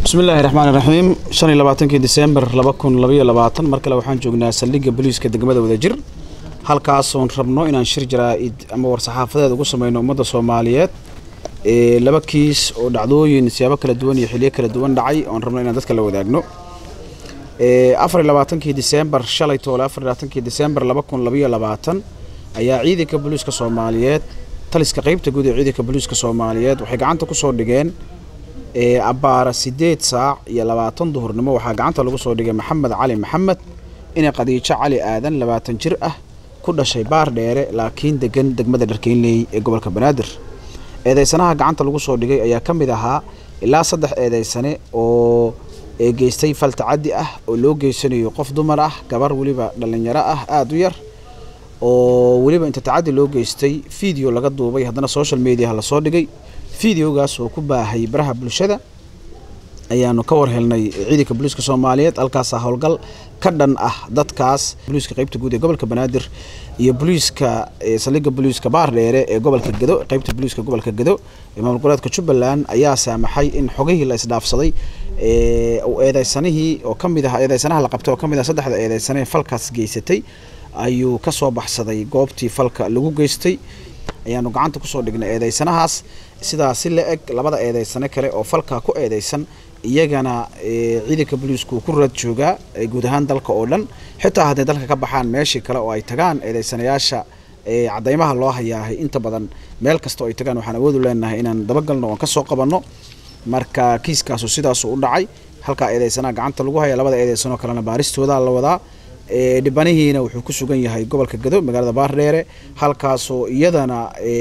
bismillaahi raxmaani raxiim shan iyo labaatankii disembar laba kun labaiyo labaatan mar kale waxaan joognaa saldhigga booliiska degmada wadajir halkaasoon rabno inaan shir jaraa-id ama war-saxaafadeed ugu sameyno ummadda soomaaliyeed ee laba kiis oo dhacdooyin siyaabo kala duwan iyo xiliyo kala duwan dhacay oon rabno inaan dadka la wadaagno afar iyo labaatankii disembar shalay toole afar iyo labaatankii disembar laba kun labaiyo labaatan ayaa ciidanka booliiska soomaaliyeed taliska qeybta guud ee ciidanka booliiska soomaaliyeed waxay gacanta kusoo dhigeen abbaara sideed saac iyo labaatan duhurnimo waxaa gacanta lagu soo dhigay maxamed cali maxamed inay qadiijo cali aadan labaatan jir ah ku dhashay baar dheere laakiin degan degmada dharkeynley ee gobolka banaadir eedeysanaha gacanta lagu soo dhigay ayaa ka mid ahaa ilaa saddex eedeysane oo geystay fal tacaddi ah oo loo geysanayo qof dumar ah gabar weliba dhallinyaro ah aada u yar oo weliba inta tacaddi loo geystay video laga duubay haddana social mediaha lasoo dhigay videogaas oo ku baahay baraha bulshada ayaanu ka war helnay ciidanka booliiska soomaaliyeed halkaasaa howlgal ka dhan ah dadkaas booliiska qeybta guud ee gobolka banaadir iyo booliiska saldhigga booliiska baar dheere ee gobolka gedo qeybta booliiska gobolka gedo ee maamul goboleedka jubbaland ayaa saamaxay in xogihii la isdhaafsaday eedeysanihii oo kamid ah eedeysanaha la qabtay oo kamid ah saddexda eedeysane falkaas geysatay ayuu ka soo baxsaday goobtii falka lagu geystay ayaanu gacanta kusoo dhignay eedeysanahaas sidaa si la eg labada eedeysane kale oo falkaa ku eedeysan iyagana ciidanka booliisku ku raad joogaa guud ahaan dalka oo dhan xitaa hadday dalka ka baxaan meeshii kale oo ay tagaan eedeysanayaasha cadeymaha loo hayaahay inta badan meel kasta oo ay tagaan waxaan awoodu leenahay inaan dabagalno oon kasoo qabanno marka kiiskaasu sidaasu u dhacay halkaa eedeysanaha gacanta lagu haya labada eedeysanoo kalena baaristoodaa la wadaa dhibanihiina wuxuu ku sugan yahay gobolka gado magaalada baardheere halkaasoo iyadana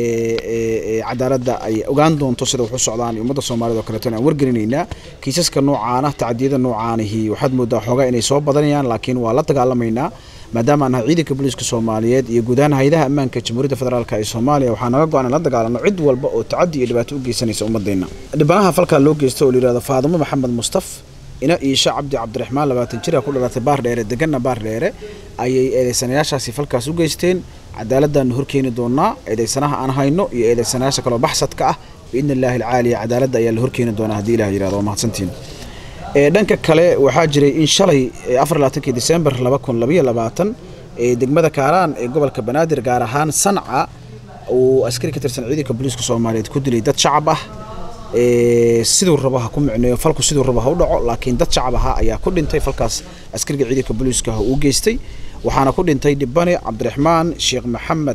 cadaaladda ay ogaan doonto sida wax u socdaan ummadda soomaaliyed oo kaleeto aan wargelinaynaa kiisaska noocaana tacdiyada noocaanihi waxaad moodaa xoogaa inay soo badanayaan laakiin waa la dagaalamaynaa maadaama aan nahay ciidanka booliiska soomaaliyeed iyo guud ahaan hayadaha ammaanka jamhuuriyadda federaalk ee soomaaliya waxaa naga go-an in la dagaalano cid walba oo tacadi iyo dhibaato u geysanaysa ummadeenna dhibanaha falkaa loo geysta oo layihahdo faadimo maxamed mustaf ina iisha cabdi cabdiraxmaan labaatan jira ku dhalatay baar dheere deganna baar dheere ayay eedeysanayaashaasi falkaas u geysteen cadaaladdaanu horkeeni doonaa eedeysanaha aan hayno iyo eedeysanayaasha kaloo baxsadka ah biidni illaahi alcaaliya cadaaladda ayaa la horkeeni doonaa haddii ilah yirahdo waa mahadsantiin dhanka kale waxaa jiray in shalay afar labaatankii disembar laba kun labaiyo labaatan ee degmada kaaraan ee gobolka banaadir gaar ahaan sanca uu askari ka tirsan ciidanka booliiska soomaaliyeed ku dilay dad shacab ah siduu rabo ha ku micneeyo falku siduu rabo ha u dhaco laakiin dad shacab ahaa ayaa ku dhintay falkaas askariga ciidanka booliiska uu geystay waxaana ku dhintay dhibane cabdiraxmaan sheekh maxamed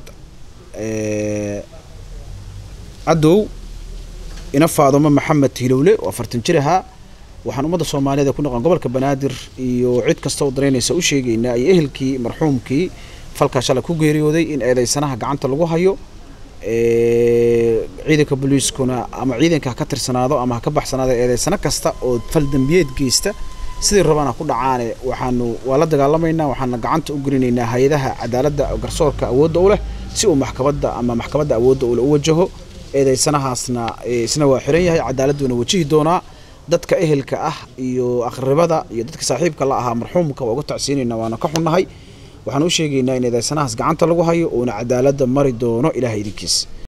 cadow ina faadumo maxamed hilowle oo afartan jir ahaa waxaan ummadda soomaaliyeed ku noqon gobolka banaadir iyo cid kasta oo daraynaysa u sheegaynaa iyo ehelkii marxuumkii falkaa shalay ku geeriyooday in eedeysanaha gacanta lagu hayo ciidanka booliiskuna ama ciidanka ha ka tirsanaado ama ha ka baxsanaado eedeysano kasta oo fal dembiyeed geysta sidii rabaan ha ku dhacaane waxaanu waa la dagaalamaynaa waxaana gacanta u gelinaynaa hay-adaha cadaaladda garsoorka awoodda u leh si uu maxkamadda ama maxkamadda awoodda ule u wajaho eedeysanahaasna isna waa xiran yahay cadaaladduuna wajihi doonaa dadka ehelka ah iyo aqribada iyo dadka saaxiibka la ahaa marxuumka waa uga tacsiinayna waana ka xunnahay waxaan u sheegaynaa in eedeysanahaas gacanta lagu hayo uuna cadaaladda mari doono ilaah idinkiis